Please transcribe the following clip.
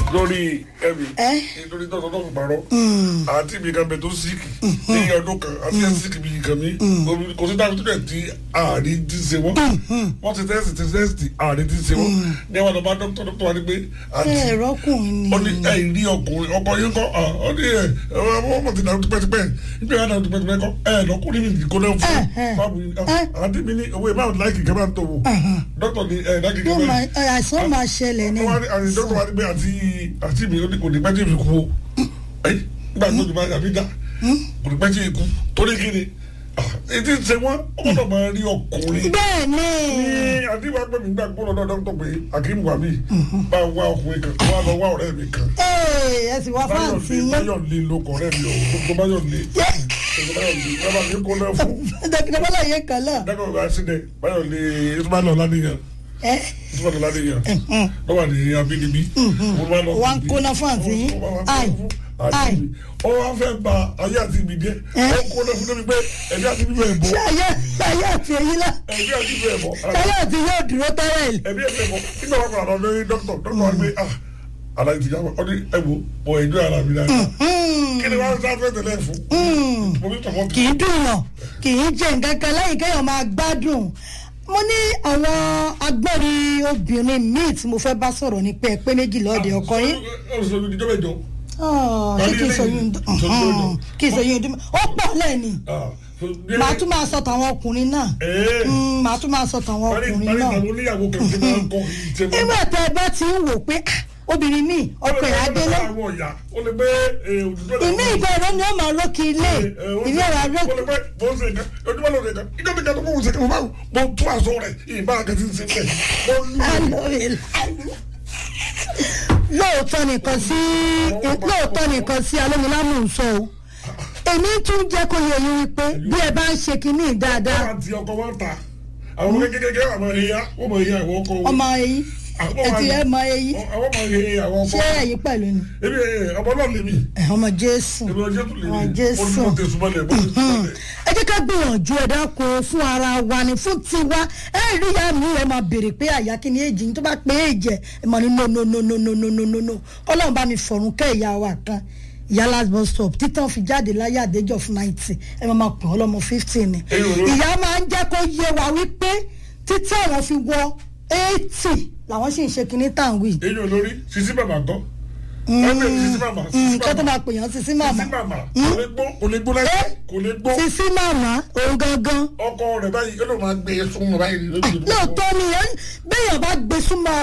lórí ẹ̀mí Ẹ́. nítorí tọ́tọ́ tó fi parọ́ àti ibi kan bẹ tó síkì ní ọdún kan àti ẹ̀ síkì bí kan mi kò sí dáhùn tó dẹ̀ tí ààrí ti ṣe wọ́n wọ́n ti tẹ́sì ti tẹ́sì ààrí ti ṣe wọ́n ní àwọn ọ̀dọ́ bá dókítà dókítà wá ní pé àti ẹ̀rọ ọkùnrin ó ní ni ẹ̀ rí ọkùnrin ọkọ yín kọ́ ah, ó ní ẹ̀ ọmọ ọmọ ti dàrú tipẹ́tipẹ́ níbi àwọn dàrú tipẹ́tipẹ́ kọ́ ẹ̀ lọ́kùnrin mi kò náà fún Eh, eh. fáàbù yìí Eh. àti mi ní owó ìbáwọ̀ láìkì kẹ́ bá ń tó wò dókítà ní ẹ̀ láìkì kẹ́ yóò bá máa ń ẹ, àìsàn máa ṣẹlẹ̀ ni wọ́n wá ní àti dókítà wá ní pé àti àti mi ó ní kò ní pẹ́ tí èmi kú o ẹ́ nígbà tó ti bá yàrá dá kò ní pẹ́ tí èmi kú torí kí ni ètí ṣe wọ́n ó gbọ́dọ̀ máa rí ọkùnrin bẹ́ẹ̀ ni ní àdìbò agbẹ́mi gbà gbọ́dọ̀ náà dókítà pé akim wàmí bá wá ọkùnrin kan wá lọ wá ọ̀rẹ́ mi kan Ee, ẹ sì wá fáǹsì yín báyọ̀ lé lóko ọ̀rẹ́ mi ọ̀ tó báyọ̀ lé Yẹ́, báyọ̀ lé bábà mi kó náà fún dókítà bọ́lá yẹn kan náà dákọ̀ bá sílẹ̀ báyọ̀ lé ìtumọ̀ ládìyàn ẹ ìtumọ̀ ládìyàn lọ́wọ́ ní abínibí wà ń kóná fáǹsì yín ai ai ó wá fẹ́ ba ayé àti ibi jẹ́ Eh? ó kó náà fún mi pé ẹ̀mí àti bíbẹ̀ ẹ̀ bọ̀ ṣé ayé ayé àti èyí náà ẹ̀mí àti bíbẹ̀ ẹ̀ bọ̀ ayé àti yóò dúró tẹ́lẹ̀ ẹ̀mí ẹ̀ bọ̀ nígbà wọn kọ̀ àlọ́ lórí dókítà dókítà wá gbé ah aláì ti jábọ̀ ọ ní ẹ̀wò bọ̀ ẹ̀jọ́ ara mi dáadáa kí ni wọ́n sá fẹ́ tẹ̀lé fún mo bí tọ̀wọ́ kì í dùn yàn kì í jẹ nǹkan kan lẹ́yìn kéèyàn máa gbádùn mo ní àwọn agbọ́rin obìnrin míì tí mo fẹ́ bá sọ̀rọ̀ ní pé ẹ pé méjì lọ́ọ̀dẹ̀ ọkọ yín ọ̀sọ̀ mi ìjọba ìjọ Ah, ṣé kí n sọ yín ọ̀hún, kí n sọ yín ọdún ó pọ̀ lẹ́ẹ̀ni màá tún máa sọ tàwọn ọkùnrin náà Mm, màá tún máa sọ tàwọn ọkùnrin náà àwọn oníyàwó kan ti máa ń kọ́ ìjẹun nígbà tẹ ẹ bá ti ń wò pé ah, obìnrin míì ọkọ ẹ̀ adélé àwọn ọ̀yà ó lè gbé òdùdó ìmí ìgbà ẹ̀rọ ni ó máa rókì ilé ìmí ẹ̀rọ ó arókì lè gbé bó ń ṣe nǹkan ojúmọ́ ló ń ṣe nǹkan ìjọba ìjọba tó kó ń ṣe nǹkan mo mo tún aṣọ rẹ̀ ìbá akẹ́tì ń ṣe bẹ́ẹ̀ mo lù lóòótọ́ nìkan sí lóòótọ́ nìkan sí alómilámù ń sọ o èmi tún jẹ́ kó yẹ yín wípé bí ẹ bá ń ṣe kinní dáadáa wọ́n ti ọkọ̀ wọn ta àwọn ọmọ kékeré àwọn ẹ̀yà wọ́n mọ ẹ̀yà àwọn ọkọ̀ wọn. ọmọ ẹyin ẹtì ẹ mọ ẹyin àwọn ọmọ ẹ̀yà àwọn ọkọ̀ ṣé ẹyin pẹ̀lú ni ebi ọmọ náà lè mi ẹ, ọmọ jésù ebi ọjọ́ tó lè ọmọ mi jésù ó ní mo tẹ̀sùn mọ́lẹ̀ mo tẹ̀sùn mọ́lẹ̀. ẹ jẹ́ ká gbìyànjú ẹ dákun fún ara wa ni fún tiwa ẹ rí ìyá mi ẹ máa béèrè pé àyà kí ni èjì ní tó bá pé èjì ẹ mọ̀ ní no no no no no no no no no ọlọ́run bá mi fọ̀rùn kẹ́ ìyá wa kan ìyá last bus stop títàn fi jáde láyé àdéjọ fún ninety ẹ máa máa pè ọ́ lọ́mọ fifteen ni Èyí ò ló- ìyá máa ń jẹ́ kó yé wa wípé títí àwọn fi wọ eighty làwọn sì ń ṣe kinní tàn wí. èyí olórí sisi màmá gbọ́ ẹgbẹ́ sisi màmá sisi nǹkan tó màmá máa pè yàn sí sí màmá sisi màmá kò lè gbó kò lè gbó láyé kò lè gbó sí sí màmá òun gangan ọkọ rẹ̀ báyìí ó lè máa gbé e sún mọ́ báyìí lójú ìlú. lóòótọ́ ni ẹ- béèyàn bá gbé súnmọ́